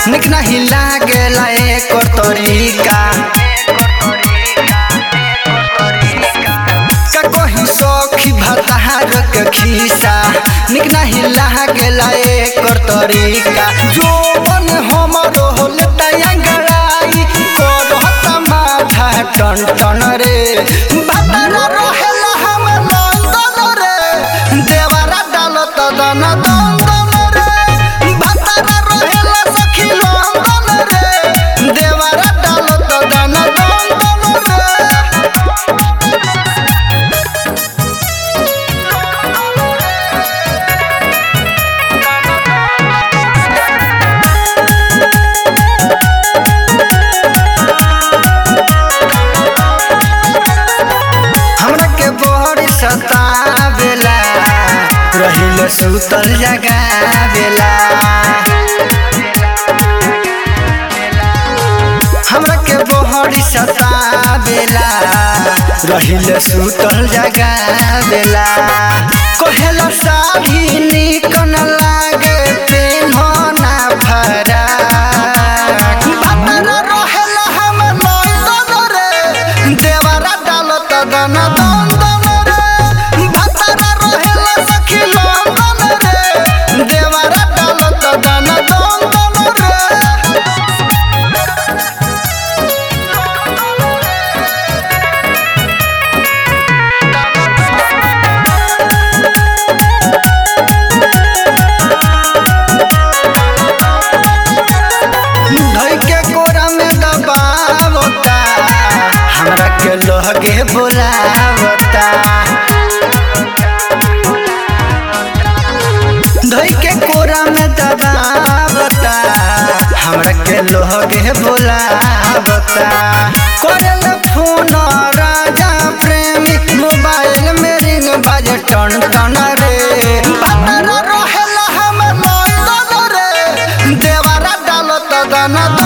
निक नहीं लागेला एकर तरीका का कहीं सखी भतार के खीसा निक नहीं लागेला एकर तरीका जो बन हमरो होलता अंगड़ाई करत माथा टन टन रे भतारा रहेला हम लंदन रे देवरा डालत दन दन दन रे भतारा रहेला सखी लंदन रे देवरा डालत दन दन दन रे हमरा के बड़ी सतावेला रहिल सुतल जगावेला हमरा के बड़ी सतावेला रहिल सुतल जगावेला कहेला साड़ी निक न लागे पेन्हना फरा बातरा रहेला हम लंदन रे देवरा डालत दन दन दन रे बातरा रहेला सखी लंदन रे देवरा डालत दन दन दन रे धोई के कोरा में दबावता हमरा के लोहगे बोलावता धोई के कोरा में दबावता हमरा के लोहगे बोलावता करल फोन राजा प्रेमी मोबाइल में रिंग बाजे टन टन रे भतरा रहेला हम लंदन रे देवरा डालत दन